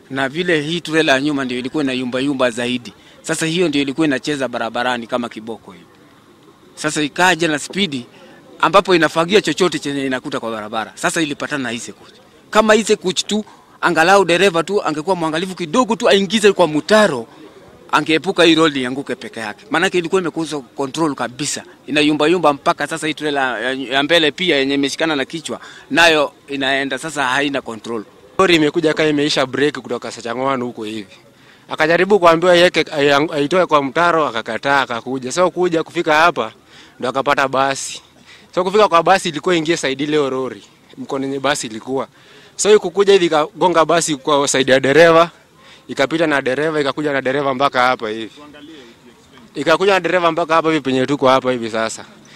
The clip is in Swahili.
na vile hii trela ya nyuma ndio ilikuwa ina yumba yumba zaidi. Sasa hiyo ndio ilikuwa inacheza barabarani kama kiboko hivi. Sasa ikaja na spidi ambapo inafagia chochote chenye inakuta kwa barabara. Sasa ilipatana na Ise Coach. Kama Ise Coach tu angalau dereva tu angekuwa mwangalifu kidogo tu aingize kwa mutaro angeepuka hii roli ianguke peke yake, maanake ilikuwa imekosa control kabisa, inayumba yumba mpaka sasa. Hii trela ya- ya mbele pia yenye imeshikana na kichwa nayo inaenda sasa, haina control. Lori imekuja kama imeisha break kutoka Sachangwani huko hivi. Akajaribu kuambiwa yeke ai- aitoe kwa mtaro akakataa akakuja. Sasa kuja kufika hapa ndo akapata basi. Sasa kufika kwa basi ilikuwa ingie side ile lori. Mkono yenye basi ilikuwa. Sasa so, kukuja hivi ikagonga basi kwa side ya dereva. Ikapita na dereva ikakuja na dereva mpaka hapa hivi. Ikakuja na dereva mpaka hapa hivi penye tuko hapa hivi sasa.